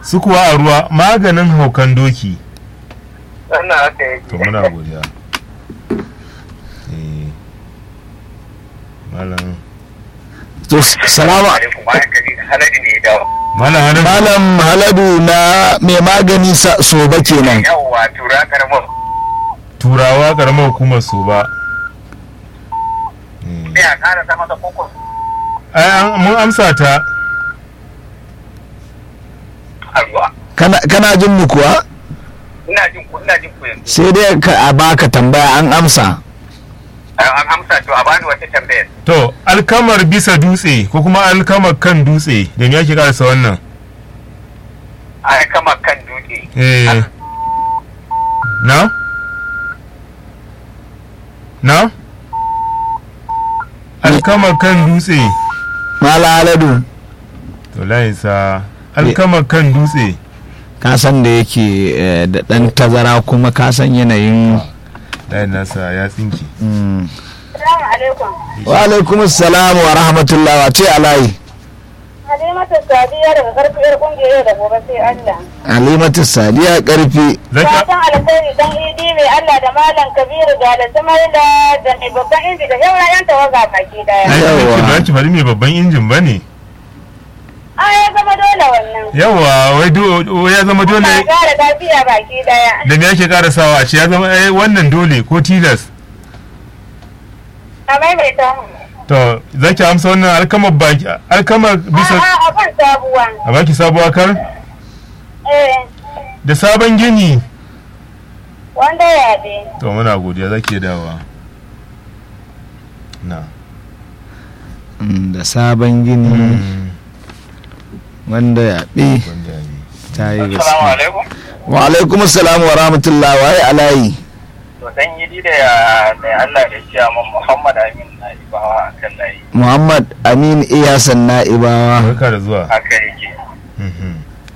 su kuwa a ruwa maganin haukan doki Wannan haka yake. to muna godiya Eh, malam to salamu alaikum bayan gari halari ne ya dawo. malam hannun malam haladu na mai magani sa- soba kenan Yawwa tura karamar. turawa karamar hukumar su ba Sai a ƙara sama da koko. ai an- mun amsa ta A ruwa. kana kana jin mu kuwa Ina jin ku ina jin ku yanzu. sai dai ka a baka tambaya an amsa An amsa to a bani wata tambayar. to alkamar bisa dutse ko kuma alkamar kan dutse da me ake karasa wannan A kama kan dutse. eh na na alkamar kan dutse mala haladu to layinsa alkamar kan dutse ka san da yake eh, da dan tazara kuma ka san yanayin layin nasa ya tsinki mm. Salamu alaikum. wa alaikum assalam wa rahmatullah wa ce alayi Halimatu Sadiya daga karfi yar kungiyar yau da gobe sai Allah. alimatu sadiya karfi zaka Fatan alkhairi dan idi mai Allah da Malam Kabiru ga da Sumaila da mai babban inji da yawan yan tawaga baki daya. ai Yawwa. ba ki bari mai babban injin bane A ya zama dole wannan. yawa wai do- ya zama dole Ba gara lafiya baki daya. da me ake karasawa a ce ya zama eh, wannan dole ko tilas A maimaita mu. to zaki amsa wannan alkamar baki alkamar bisa A'a abin sabuwa. a baki sabuwa kar Eh da sabon gini wanda ya bi. to muna godiya zaki dawowa na Mm, da sabon gini Mm, wanda ya ɓi wanda ya yi. ta yi Assalamu gaske alaikum. wa alaikum assalam wa rahmatullah wa yi alayi To dan yi da ya mai Allah da shi amma Muhammad Amin na ibawa a kan layi. muhammad amin iyasan na'ibawa barka da zuwa Haka yake. Mhm.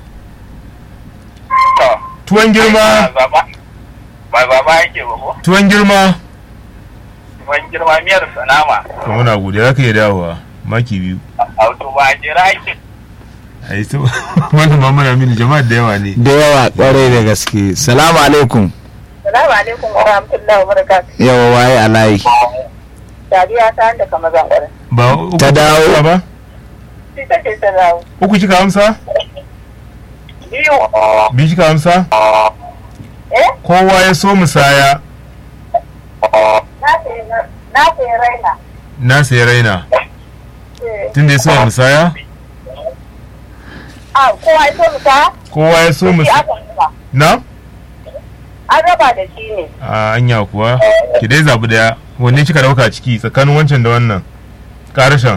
To. tuwon girma Ba baba. Ba baba yake ba ko? tuwon girma Ban girma miyar sanama. to muna godiya zaka iya dawowa maki biyu Auto ba jira yake. ai to wannan ma muna mini jama'a da yawa ne da yawa kwarai da gaske salamu alaikum Salamu alaikum wa rahmatullahi wa barakatuh. yawa waye alayi Sadiya ta da kama zangwara. ba uku Ta dawo. kika ba Shi take ta dawo. uku kika amsa Biyu. biyu kika amsa Eh? kowa ya so musaya Na sayi na sayi raina. na sai raina Eh. tun da ya so musaya A kowa ya so mu ta? kowa ya so Shi musaya aka raba. na An raba da shi ne. a anya kuwa ki dai zabi daya wanne kika dauka ciki tsakanin wancan da wannan karashan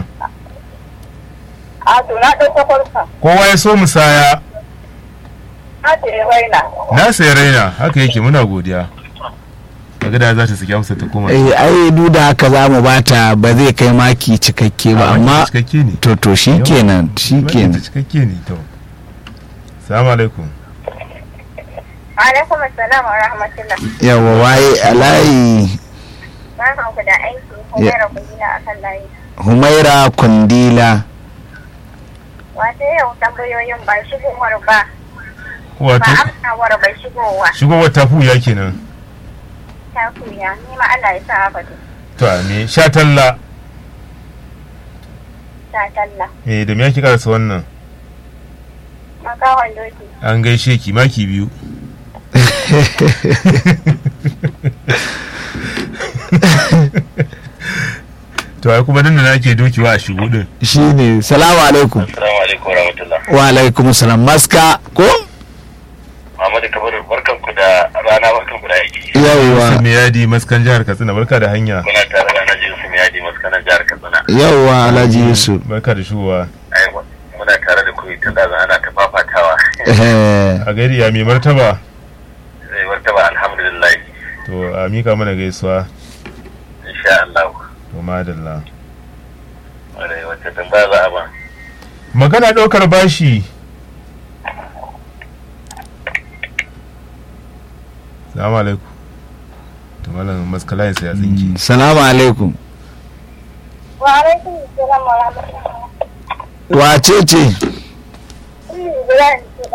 A to na ɗauka farka. kowa ya so musaya Na sayi raina. na sai raina haka yake muna godiya kaga da za ta saki amsa ta koma eh ai duk da haka za mu bata ba zai kai maki cikakke ba A, maki amma cikakke ne to to shikenan Maki shikenan cikakke ne to salamu alaikum Alaikum assalam wa rahmatullah. yawa waye alayi Barkan ku da aiki. Humaira Kudina a kan layi. humaira kundila Wata yau tambayoyin ba shigowar ba. Ba wato amsawar ba shigowa. shigowar tafu ya kenan Ta kuya. Ni ma Allah ya sa haka to. to a me sha talla Ta talla. eh da me yake karasa wannan Makawan doki. an gaishe ki maki biyu to ai kuma nan da nake dokiwa a shigo din shine salamu alaikum Assalamu alaikum warahmatullah. wa alaikum salam maska ko Muhammadu Kabiru barkan ku da rana barkan ku da aiki. yawwa Yusuf yadi maskan jihar Katsina barka da hanya Muna tare da Alhaji Yusuf Yadi maskanan jihar Katsina. yawwa alhaji yusuf barka da shigowa Ai muna tare da ku tun da ana ta fafatawa. Eh, a gari ya mai martaba Zai martaba alhamdulillah. to a mika mana gaisuwa Insha Allah. to madalla Wadai wata tambaya za a ba. magana ɗaukar bashi salamu alaikum to malam maskalayin sa ya tsinki salamu alaikum Wa alaikum assalam wa rahmatullah. wace ce Ibrahim